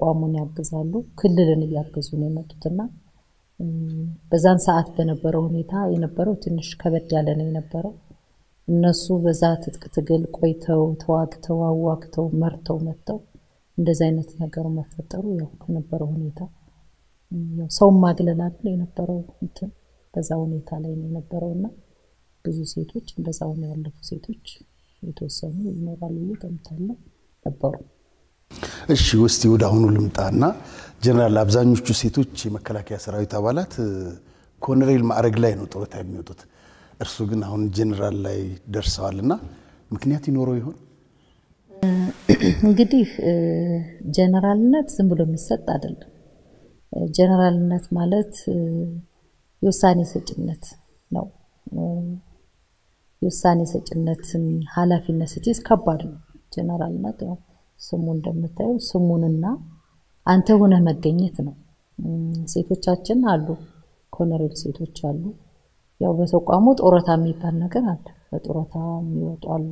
ተቋሙን ያግዛሉ። ክልልን እያገዙ ነው የመጡትና በዛን ሰዓት በነበረው ሁኔታ የነበረው ትንሽ ከበድ ያለ ነው የነበረው። እነሱ በዛ ትጥቅ ትግል ቆይተው ተዋግተው አዋግተው መርተው መጥተው እንደዚህ አይነት ነገሩ መፈጠሩ ያው ከነበረው ሁኔታ ያው ሰውን ማግለል አይደል የነበረው እንትን በዛ ሁኔታ ላይ ነው የነበረው እና ብዙ ሴቶች እንደዛው ነው ያለፉ ሴቶች የተወሰኑ ይኖራሉ ብዬ ገምታለሁ ነበሩ። እሺ እስቲ ወደ አሁኑ ልምጣና ጀነራል፣ አብዛኞቹ ሴቶች የመከላከያ ሰራዊት አባላት ኮሎኔል ማዕረግ ላይ ነው ጡረታ የሚወጡት። እርሱ ግን አሁን ጀነራል ላይ ደርሰዋል እና ምክንያት ይኖረው ይሆን? እንግዲህ ጀነራልነት ዝም ብሎ የሚሰጥ አይደለም። ጀነራልነት ማለት የውሳኔ ሰጭነት ነው። የውሳኔ ሰጭነትን ኃላፊነት ስትይዝ ከባድ ነው። ጀነራልነት ያው ስሙ እንደምታየው ስሙንና አንተ ሆነህ መገኘት ነው። ሴቶቻችን አሉ፣ ኮሎኔል ሴቶች አሉ። ያው በተቋሙ ጡረታ የሚባል ነገር አለ። በጡረታ የሚወጡ አሉ።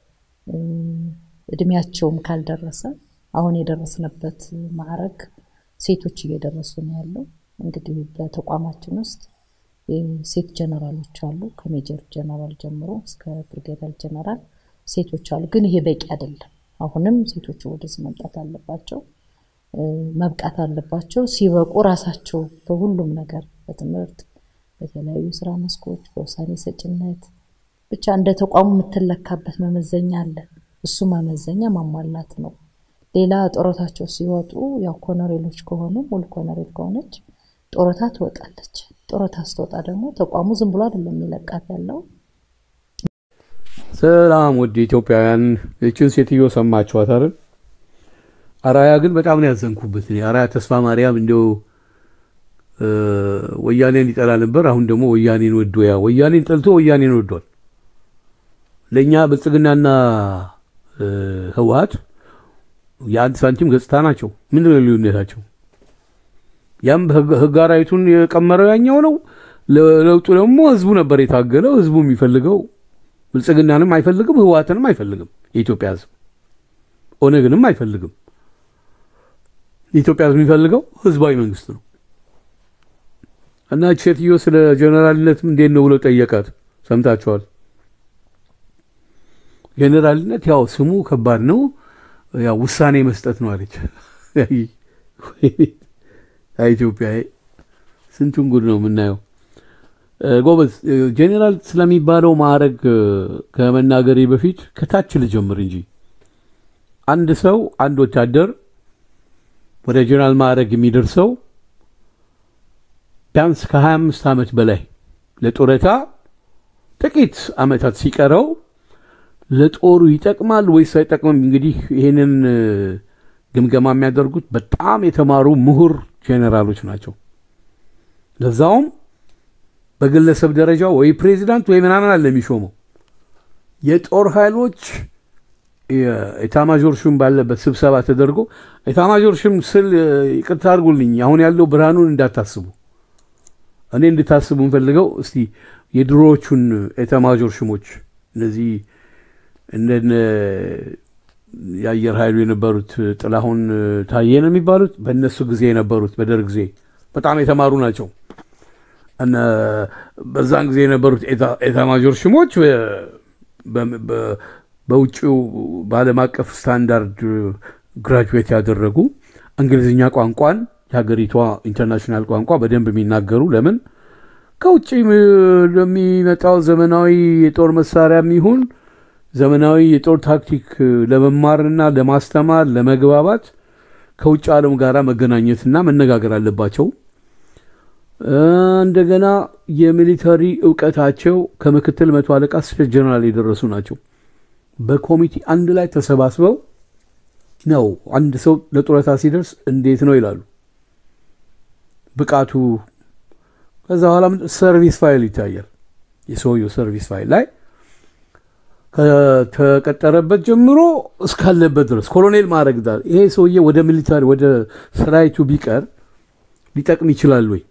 እድሜያቸውም ካልደረሰ አሁን የደረስንበት ማዕረግ ሴቶች እየደረሱ ነው ያለው። እንግዲህ በተቋማችን ውስጥ ሴት ጀነራሎች አሉ። ከሜጀር ጀነራል ጀምሮ እስከ ብርጌደር ጀነራል ሴቶች አሉ። ግን ይሄ በቂ አይደለም። አሁንም ሴቶቹ ወደዚህ መምጣት አለባቸው፣ መብቃት አለባቸው። ሲበቁ ራሳቸው በሁሉም ነገር በትምህርት፣ በተለያዩ ስራ መስኮች፣ በውሳኔ ሰጭነት ብቻ እንደ ተቋሙ የምትለካበት መመዘኛ አለ። እሱ መመዘኛ ማሟላት ነው። ሌላ ጡረታቸው ሲወጡ ያው ኮሎኔሎች ከሆኑ ሙሉ ኮሎኔል ከሆነች ጡረታ ትወጣለች። ጡረታ ስትወጣ ደግሞ ተቋሙ ዝም ብሎ አይደለም የሚለቃት ያለው ሰላም ውድ ኢትዮጵያውያን፣ ይችን ሴትዮ ሰማችኋት አይደል? አራያ ግን በጣም ነው ያዘንኩበት። እኔ አራያ ተስፋ ማርያም እንደው ወያኔን ይጠላ ነበር። አሁን ደግሞ ወያኔን ወዶ ያ ወያኔን ጠልቶ ወያኔን ወዷል። ለእኛ ብልጽግናና ህወሀት የአንድ ሳንቲም ገጽታ ናቸው። ምንድን ነው ልዩነታቸው? ያም ህግ አራዊቱን የቀመረው ያኛው ነው። ለውጡ ደግሞ ህዝቡ ነበር የታገለው። ህዝቡ የሚፈልገው ብልጽግናንም አይፈልግም፣ ህወሓትንም አይፈልግም። የኢትዮጵያ ህዝብ ኦነግንም አይፈልግም። የኢትዮጵያ ህዝብ የሚፈልገው ህዝባዊ መንግስት ነው። እና ሴትዮ ስለ ጀኔራልነት እንዴት ነው ብሎ ጠየቃት። ሰምታችኋል። ጀኔራልነት ያው ስሙ ከባድ ነው፣ ያው ውሳኔ መስጠት ነው አለች። ኢትዮጵያ ስንቱን ጉድ ነው የምናየው። ጎበዝ ጄኔራል ስለሚባለው ማዕረግ ከመናገሬ በፊት ከታች ልጀምር እንጂ አንድ ሰው አንድ ወታደር ወደ ጄኔራል ማዕረግ የሚደርሰው ቢያንስ ከ25 ዓመት በላይ ለጡረታ ጥቂት ዓመታት ሲቀረው ለጦሩ ይጠቅማል ወይስ አይጠቅምም? እንግዲህ ይህንን ግምገማ የሚያደርጉት በጣም የተማሩ ምሁር ጄኔራሎች ናቸው። ለዛውም በግለሰብ ደረጃ ወይ ፕሬዚዳንት ወይ ምናምን አለ የሚሾመው። የጦር ኃይሎች ኤታማዦር ሹም ባለበት ስብሰባ ተደርጎ ኤታማዦር ሹም ስል ይቅርታ አድርጉልኝ፣ አሁን ያለው ብርሃኑን እንዳታስቡ፣ እኔ እንድታስቡ እንፈልገው እስቲ የድሮዎቹን ኤታማዦር ሹሞች እነዚህ እንደነ የአየር ኃይሉ የነበሩት ጥላሁን ታዬ ነው የሚባሉት፣ በእነሱ ጊዜ የነበሩት በደርግ ጊዜ በጣም የተማሩ ናቸው። በዛን ጊዜ የነበሩት ኤታማዦር ሹሞች በውጭው በዓለም አቀፍ ስታንዳርድ ግራጁዌት ያደረጉ እንግሊዝኛ ቋንቋን የሀገሪቷ ኢንተርናሽናል ቋንቋ በደንብ የሚናገሩ ለምን ከውጭ ለሚመጣው ዘመናዊ የጦር መሳሪያ የሚሆን ዘመናዊ የጦር ታክቲክ ለመማርና ለማስተማር ለመግባባት ከውጭ ዓለም ጋር መገናኘትና መነጋገር አለባቸው። እንደገና የሚሊተሪ እውቀታቸው ከምክትል መቶ አለቃ እስከ ጀነራል የደረሱ ናቸው። በኮሚቴ አንድ ላይ ተሰባስበው ነው አንድ ሰው ለጡረታ ሲደርስ እንዴት ነው ይላሉ ብቃቱ። ከዛ በኋላ ሰርቪስ ፋይል ይታያል። የሰውየው ሰርቪስ ፋይል ላይ ከተቀጠረበት ጀምሮ እስካለበት ድረስ ኮሎኔል ማድረግ ዳር ይሄ ሰውዬ ወደ ሚሊታሪ ወደ ሰራዊቱ ቢቀር ሊጠቅም ይችላል ወይ?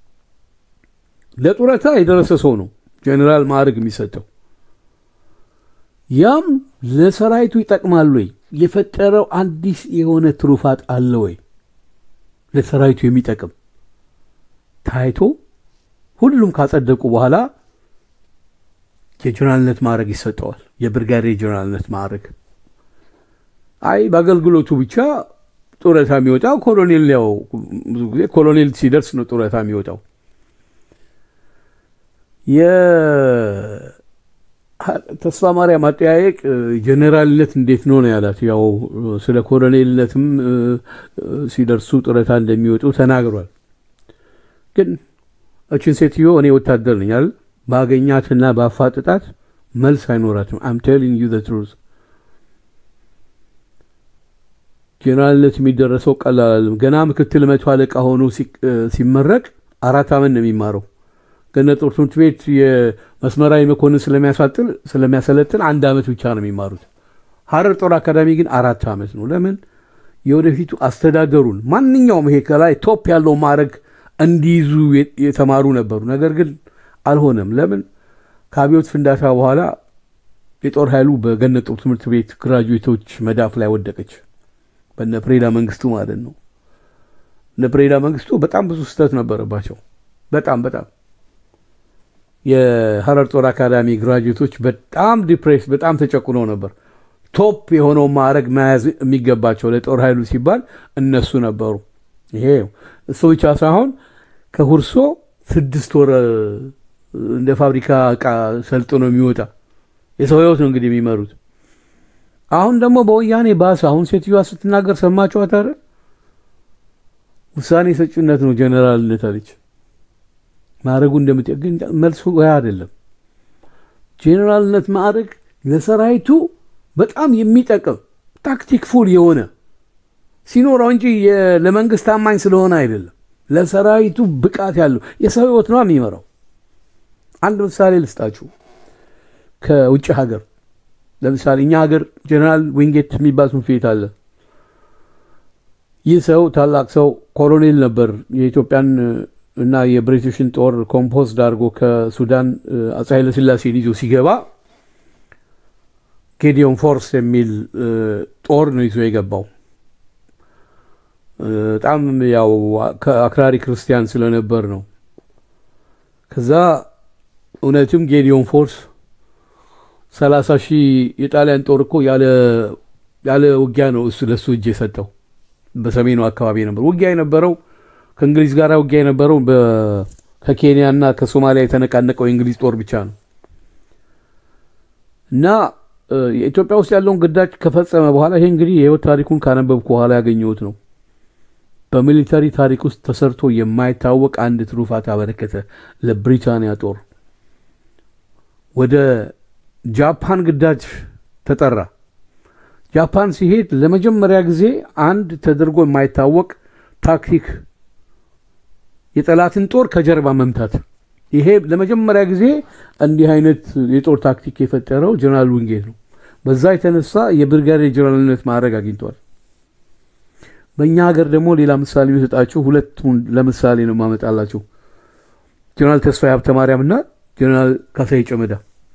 ለጡረታ የደረሰ ሰው ነው ጀኔራል ማዕረግ የሚሰጠው። ያም ለሰራዊቱ ይጠቅማል ወይ? የፈጠረው አዲስ የሆነ ትሩፋት አለ ወይ? ለሰራዊቱ የሚጠቅም ታይቶ ሁሉም ካጸደቁ በኋላ የጀነራልነት ማዕረግ ይሰጠዋል። የብርጋዴር ጀነራልነት ማዕረግ። አይ በአገልግሎቱ ብቻ ጡረታ የሚወጣው ኮሎኔል ያው ብዙ ጊዜ ኮሎኔል ሲደርስ ነው ጡረታ የሚወጣው። የተስፋ ማርያም አጠያየቅ ጀኔራልነት እንዴት ነው ነው ያላት። ያው ስለ ኮሎኔልነትም ሲደርሱ ጡረታ እንደሚወጡ ተናግሯል። ግን እችን ሴትዮ እኔ ወታደር ነኝ አይደል ባገኛትና ባፋጥጣት መልስ አይኖራትም። አም ቴሊንግ ዩ ዘ ትሩዝ ጄኔራልነት የሚደረሰው ቀላል አይደለም። ገና ምክትል መቶ አለቃ ሆኖ ሲመረቅ አራት ዓመት ነው የሚማረው። ገነት ጦር ትምህርት ቤት የመስመራዊ መኮንን ስለሚያሳጥል ስለሚያሰለጥን አንድ ዓመት ብቻ ነው የሚማሩት። ሀረር ጦር አካዳሚ ግን አራት ዓመት ነው። ለምን የወደፊቱ አስተዳደሩን ማንኛውም ይሄ ከላይ ቶፕ ያለው ማዕረግ እንዲይዙ የተማሩ ነበሩ። ነገር ግን አልሆነም። ለምን ከአብዮት ፍንዳታ በኋላ የጦር ኃይሉ በገነት ጦር ትምህርት ቤት ግራጁዌቶች መዳፍ ላይ ወደቀች። በነ ፕሬዳ መንግስቱ ማለት ነው። እነ ፕሬዳ መንግስቱ በጣም ብዙ ስህተት ነበረባቸው። በጣም በጣም የሀረር ጦር አካዳሚ ግራጁዌቶች በጣም ዲፕሬስ በጣም ተጨቁነው ነበር። ቶፕ የሆነው ማዕረግ መያዝ የሚገባቸው ለጦር ኃይሉ ሲባል እነሱ ነበሩ። ይሄ እሱ ብቻ ሳይሆን ከሁርሶ ስድስት ወር እንደ ፋብሪካ እቃ ሰልጥኖ የሚወጣ የሰው ህይወት ነው እንግዲህ የሚመሩት። አሁን ደግሞ በወያኔ ባሰ። አሁን ሴትዮዋ ስትናገር ሰማችኋት አይደል? ውሳኔ ሰጭነት ነው ጀኔራልነት አለች። ማዕረጉ እንደምትገኝ መልሱ ያ አይደለም። ጄኔራልነት ማዕረግ ለሰራዊቱ በጣም የሚጠቅም ታክቲክ ፉል የሆነ ሲኖረው እንጂ ለመንግስት ታማኝ ስለሆነ አይደለም። ለሰራዊቱ ብቃት ያለው የሰው ህይወት ነው የሚመራው። አንድ ምሳሌ ልስጣችሁ። ከውጭ ሀገር ለምሳሌ እኛ ሀገር ጀነራል ዊንጌት የሚባል ትምህርት ቤት አለ። ይህ ሰው ታላቅ ሰው ኮሎኔል ነበር። የኢትዮጵያን እና የብሪቲሽን ጦር ኮምፖዝድ አድርጎ ከሱዳን አፄ ኃይለስላሴን ይዞ ሲገባ ጌዲዮን ፎርስ የሚል ጦር ነው ይዞ የገባው። በጣም ያው አክራሪ ክርስቲያን ስለነበር ነው። ከዛ እውነትም ጌዲዮን ፎርስ ሰላሳ ሺህ የጣሊያን ጦር እኮ ያለ ውጊያ ነው እሱ ለእሱ እጅ የሰጠው። በሰሜኑ አካባቢ ነበር ውጊያ የነበረው ከእንግሊዝ ጋር ውጊያ የነበረው ከኬንያ እና ከሶማሊያ የተነቃነቀው የእንግሊዝ ጦር ብቻ ነው እና የኢትዮጵያ ውስጥ ያለውን ግዳጅ ከፈጸመ በኋላ ይሄ እንግዲህ የህይወት ታሪኩን ካነበብኩ በኋላ ያገኘሁት ነው። በሚሊተሪ ታሪክ ውስጥ ተሰርቶ የማይታወቅ አንድ ትሩፋት አበረከተ ለብሪታንያ ጦር። ወደ ጃፓን ግዳጅ ተጠራ። ጃፓን ሲሄድ ለመጀመሪያ ጊዜ አንድ ተደርጎ የማይታወቅ ታክቲክ የጠላትን ጦር ከጀርባ መምታት። ይሄ ለመጀመሪያ ጊዜ እንዲህ አይነት የጦር ታክቲክ የፈጠረው ጀነራል ዊንጌት ነው። በዛ የተነሳ የብርጋዴር ጀነራልነት ማዕረግ አግኝተዋል። በእኛ ሀገር ደግሞ ሌላ ምሳሌ የሚሰጣችሁ ሁለቱን ለምሳሌ ነው ማመጣላችሁ። ጀነራል ተስፋዬ ሀብተ ማርያም እና ጀነራል ካሳዬ ጨመዳ።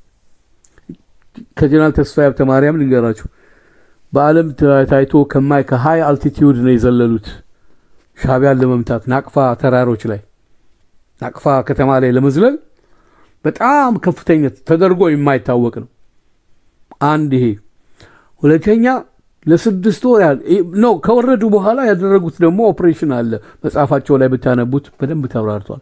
ከጀነራል ተስፋዬ ሀብተ ማርያም ልንገራችሁ። በዓለም ታይቶ ከማይ ከሀይ አልቲቲዩድ ነው የዘለሉት ሻቢያን ለመምታት ናቅፋ ተራሮች ላይ ናቅፋ ከተማ ላይ ለመዝለል በጣም ከፍተኛ ተደርጎ የማይታወቅ ነው። አንድ ይሄ። ሁለተኛ ለስድስት ወር ያህል ነው ከወረዱ በኋላ ያደረጉት ደግሞ ኦፕሬሽን አለ። መጽሐፋቸው ላይ ብታነቡት በደንብ ተብራርቷል።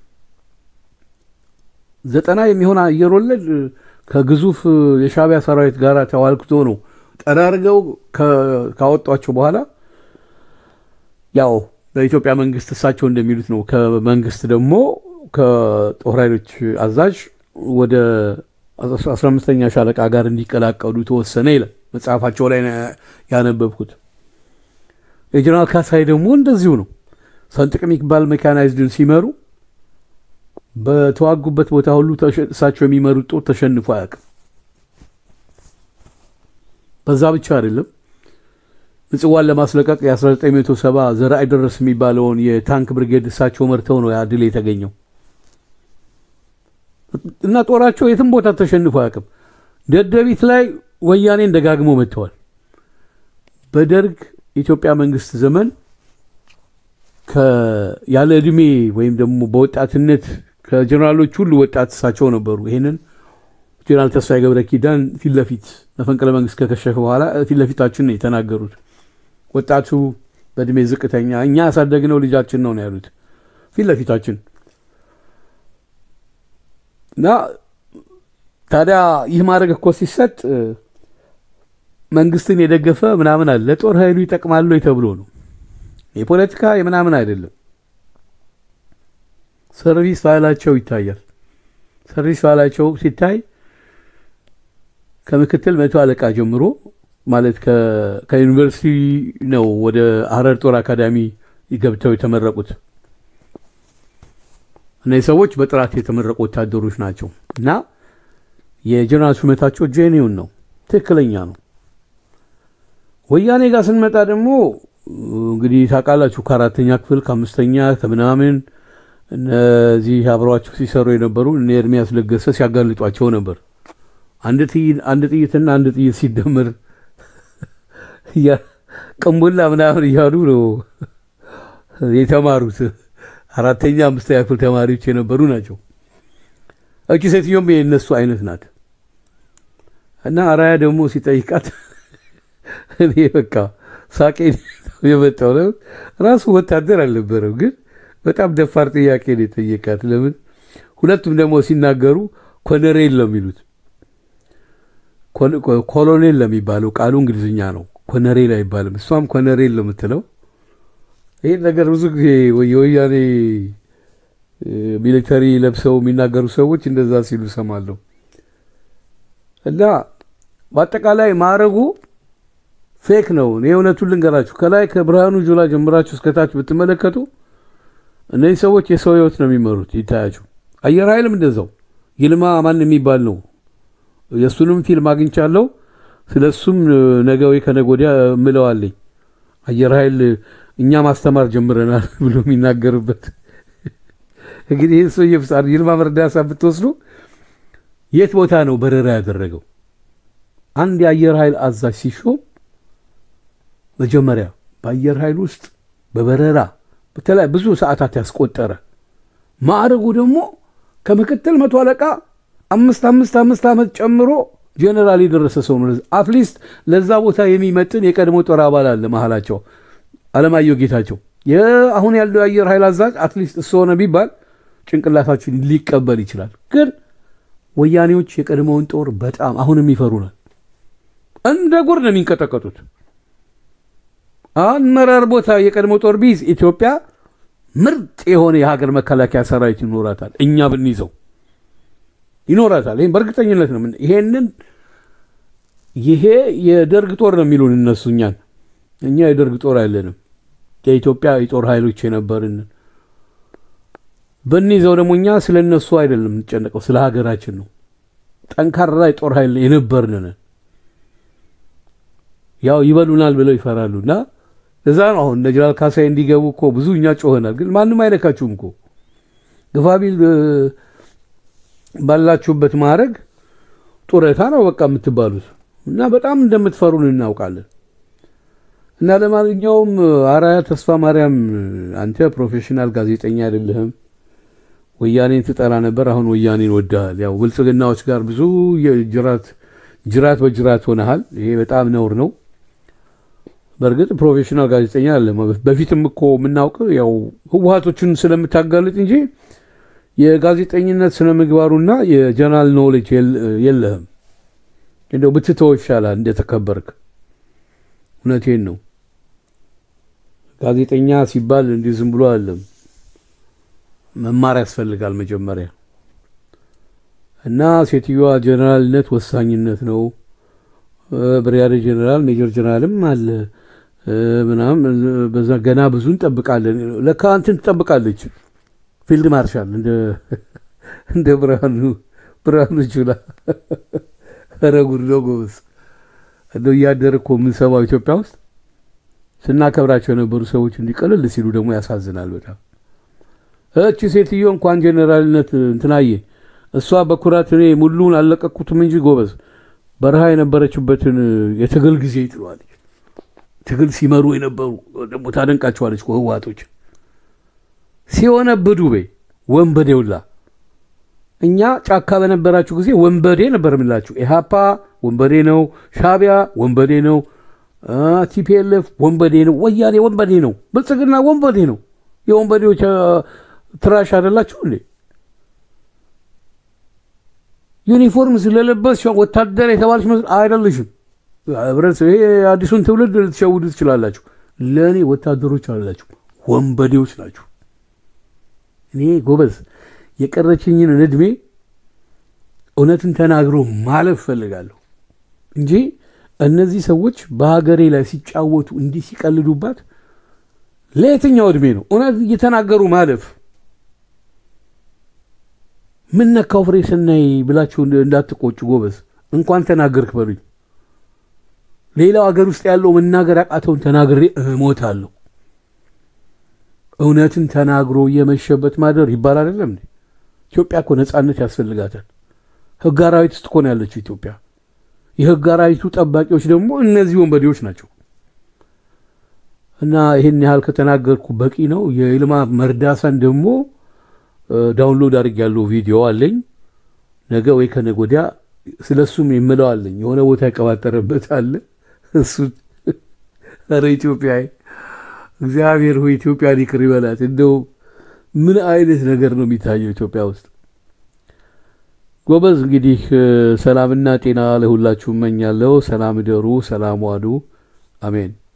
ዘጠና የሚሆን አየር ወለድ ከግዙፍ የሻቢያ ሰራዊት ጋር ተዋልክቶ ነው ጠራርገው ካወጧቸው በኋላ ያው በኢትዮጵያ መንግስት እሳቸው እንደሚሉት ነው። ከመንግስት ደግሞ ከጦር ኃይሎች አዛዥ ወደ 15ኛ ሻለቃ ጋር እንዲቀላቀሉ ተወሰነ ይላል መጽሐፋቸው ላይ ያነበብኩት። የጀነራል ካሳይ ደግሞ እንደዚሁ ነው። ሰንጥቅ የሚባል ሜካናይዝድን ሲመሩ በተዋጉበት ቦታ ሁሉ እሳቸው የሚመሩት ጦር ተሸንፎ አያውቅም። በዛ ብቻ አይደለም ምጽዋን ለማስለቀቅ የ1970 ዘርአይ ደረስ የሚባለውን የታንክ ብርጌድ እሳቸው መርተው ነው ያ ድል የተገኘው እና ጦራቸው የትም ቦታ ተሸንፎ አያውቅም። ደደቢት ላይ ወያኔን ደጋግሞ መጥተዋል። በደርግ ኢትዮጵያ መንግስት ዘመን ያለ እድሜ ወይም ደግሞ በወጣትነት ከጀኔራሎች ሁሉ ወጣት እሳቸው ነበሩ። ይህንን ጀኔራል ተስፋዬ ገብረ ኪዳን ፊት ለፊት መፈንቅለ መንግስት ከከሸፈ በኋላ ፊት ለፊታችን ነው የተናገሩት። ወጣቱ በእድሜ ዝቅተኛ እኛ ያሳደግነው ልጃችን ነው ነው ያሉት ፊት ለፊታችን እና ታዲያ ይህ ማድረግ እኮ ሲሰጥ መንግስትን የደገፈ ምናምን አለ ለጦር ኃይሉ ይጠቅማሉ ተብሎ ነው። የፖለቲካ የምናምን አይደለም። ሰርቪስ ፋይላቸው ይታያል። ሰርቪስ ፋይላቸው ሲታይ ከምክትል መቶ አለቃ ጀምሮ ማለት ከዩኒቨርሲቲ ነው ወደ ሀረር ጦር አካዳሚ ገብተው የተመረቁት። እነዚህ ሰዎች በጥራት የተመረቁ ወታደሮች ናቸው እና የጀነራል ሹመታቸው ጄኒውን ነው፣ ትክክለኛ ነው። ወያኔ ጋር ስንመጣ ደግሞ እንግዲህ ታውቃላችሁ ከአራተኛ ክፍል ከአምስተኛ ከምናምን እነዚህ አብረዋቸው ሲሰሩ የነበሩ እነ ኤርሚያስ ለገሰ ሲያጋልጧቸው ነበር። አንድ ጥይትና አንድ ጥይት ሲደመር ቅንቡላ ምናምን እያሉ ነው የተማሩት። አራተኛ አምስተኛ ክፍል ተማሪዎች የነበሩ ናቸው። እቺ ሴትዮም የእነሱ አይነት ናት እና አራያ ደግሞ ሲጠይቃት እኔ በቃ ሳቄ የመጣው ነው። ራሱ ወታደር አልነበረም፣ ግን በጣም ደፋር ጥያቄ ነው የጠየቃት። ለምን ሁለቱም ደግሞ ሲናገሩ ኮሎኔል ነው የሚሉት። ኮሎኔል ለሚባለው ቃሉ እንግሊዝኛ ነው፣ ኮነሬል አይባልም። እሷም ኮነሬል ነው የምትለው። ይህን ነገር ብዙ ጊዜ የወያኔ ሚሊተሪ ለብሰው የሚናገሩ ሰዎች እንደዛ ሲሉ ሰማለሁ። እና በአጠቃላይ ማዕረጉ ፌክ ነው። እኔ እውነቱን ልንገራችሁ፣ ከላይ ከብርሃኑ ጁላ ጀምራችሁ እስከታች ብትመለከቱ እነዚህ ሰዎች የሰው ህይወት ነው የሚመሩት። ይታያችሁ። አየር ኃይልም እንደዛው ይልማ ማን የሚባል ነው። የእሱንም ፊልም አግኝቻለሁ። ስለ እሱም ነገ ወይ ከነገ ወዲያ እምለዋለኝ። አየር ኃይል እኛ ማስተማር ጀምረናል ብሎ የሚናገርበት እንግዲህ ይህ ሰው የፍጻር ይልማ መርዳሳ ብትወስዱ የት ቦታ ነው በረራ ያደረገው? አንድ የአየር ኃይል አዛዥ ሲሾም መጀመሪያ በአየር ኃይል ውስጥ በበረራ በተለይ ብዙ ሰዓታት ያስቆጠረ ማዕረጉ ደግሞ ከምክትል መቶ አለቃ አምስት አምስት አምስት ዓመት ጨምሮ ጀኔራል የደረሰ ሰው ነው። አትሊስት ለዛ ቦታ የሚመጥን የቀድሞ ጦር አባል አለ መሀላቸው አለማየሁ ጌታቸው። አሁን ያለው የአየር ኃይል አዛዥ አትሊስት እሱ ሆነ ቢባል ጭንቅላታችን ሊቀበል ይችላል። ግን ወያኔዎች የቀድሞውን ጦር በጣም አሁንም ይፈሩናል። እንደ ጉር ነው የሚንቀጠቀጡት። አመራር ቦታ የቀድሞ ጦር ቢይዝ ኢትዮጵያ ምርጥ የሆነ የሀገር መከላከያ ሰራዊት ይኖራታል። እኛ ብንይዘው ይኖራታል። ይህም በእርግጠኝነት ነው። ይሄንን ይሄ የደርግ ጦር ነው የሚሉን እነሱ እኛን። እኛ የደርግ ጦር አይለንም። የኢትዮጵያ የጦር ኃይሎች የነበርን ብንይዘው ደግሞ እኛ ስለ እነሱ አይደለም የምንጨነቀው፣ ስለ ሀገራችን ነው። ጠንካራ የጦር ኃይል የነበርን ያው ይበሉናል ብለው ይፈራሉ እና እዛ ነው አሁን እነ ጀነራል ካሳይ እንዲገቡ እኮ ብዙ እኛ ጮኸናል። ግን ማንም አይነካችሁም እኮ ግፋቢል ባላችሁበት ማዕረግ ጡረታ ነው በቃ የምትባሉት እና በጣም እንደምትፈሩን እናውቃለን። እና ለማንኛውም አራያ ተስፋ ማርያም አንተ ፕሮፌሽናል ጋዜጠኛ አይደለህም። ወያኔን ትጠራ ነበር፣ አሁን ወያኔን ወድሃል። ያው ብልጽግናዎች ጋር ብዙ ጅራት ጅራት በጅራት ሆነሃል። ይሄ በጣም ነውር ነው። በእርግጥ ፕሮፌሽናል ጋዜጠኛ አለ። በፊትም እኮ የምናውቅ ያው ህወሀቶችን ስለምታጋልጥ እንጂ የጋዜጠኝነት ስነ ምግባሩና የጀነራል ኖሌጅ የለህም። እንደው ብትተው ይሻላል እንደተከበርክ። እውነቴን ነው። ጋዜጠኛ ሲባል እንዲህ ዝም ብሎ አለም መማር ያስፈልጋል መጀመሪያ እና ሴትዮዋ ጀነራልነት ወሳኝነት ነው። ብሪያዴር ጀነራል ሜጀር ጀነራልም አለ ምናምን በዛ ገና ብዙ እንጠብቃለን። ለካ እንትን ትጠብቃለች ፊልድ ማርሻል እንደ ብርሃኑ ብርሃኑ ጁላ። ኧረ ጉድ ነው ጎበዝ። እንደው እያደር እኮ የምንሰማው ኢትዮጵያ ውስጥ ስናከብራቸው የነበሩ ሰዎች እንዲቀልል ሲሉ ደግሞ ያሳዝናል በጣም። እቺ ሴትዮ እንኳን ጀኔራልነት እንትናየ እሷ በኩራት እኔ ሙሉን አልለቀኩትም እንጂ ጎበዝ በረሃ የነበረችበትን የትግል ጊዜ ትለዋለች። ትግል ሲመሩ የነበሩ ደግሞ ታደንቃቸዋለች ህወሓቶች ሲሆነብዱ በይ ወንበዴ ውላ እኛ ጫካ በነበራችሁ ጊዜ ወንበዴ ነበር የምላችሁ። ኢሃፓ ወንበዴ ነው፣ ሻቢያ ወንበዴ ነው፣ ቲፒኤልኤፍ ወንበዴ ነው፣ ወያኔ ወንበዴ ነው፣ ብልጽግና ወንበዴ ነው። የወንበዴዎች ትራሽ አይደላችሁ እንዴ? ዩኒፎርም ስለለበስ ወታደር የተባለች መስል አይደለሽም። ህብረተሰብ ይሄ አዲሱን ትውልድ ልትሸውዱ ትችላላችሁ። ለእኔ ወታደሮች አላችሁ፣ ወንበዴዎች ናችሁ። እኔ ጎበዝ የቀረችኝን እድሜ እውነትን ተናግሮ ማለፍ ፈልጋለሁ እንጂ እነዚህ ሰዎች በሀገሬ ላይ ሲጫወቱ እንዲህ ሲቀልዱባት ለየትኛው እድሜ ነው እውነት እየተናገሩ ማለፍ? ምን ነካው ፍሬ ስናይ ብላችሁ እንዳትቆጩ ጎበዝ። እንኳን ተናገርክ በሉኝ። ሌላው ሀገር ውስጥ ያለው መናገር ያቃተውን ተናግሬ እሞታለሁ። እውነትን ተናግሮ የመሸበት ማደር ይባል አይደለም እንዴ? ኢትዮጵያ እኮ ነፃነት ያስፈልጋታል። ህግ አራዊት ውስጥ እኮ ነው ያለችው ኢትዮጵያ። የህግ አራዊቱ ጠባቂዎች ደግሞ እነዚህ ወንበዴዎች ናቸው። እና ይህን ያህል ከተናገርኩ በቂ ነው። የይልማ መርዳሳን ደግሞ ዳውንሎድ አድርግ ያለው ቪዲዮ አለኝ። ነገ ወይ ከነገ ወዲያ ስለ እሱም የምለው አለኝ። የሆነ ቦታ የቀባጠረበት አለ። እሱ ኧረ ኢትዮጵያ እግዚአብሔር ሆይ ኢትዮጵያን ይቅር ይበላት። እንደው ምን አይነት ነገር ነው የሚታየው ኢትዮጵያ ውስጥ? ጎበዝ እንግዲህ ሰላምና ጤና ለሁላችሁ እመኛለሁ። ሰላም እደሩ፣ ሰላም ዋሉ። አሜን።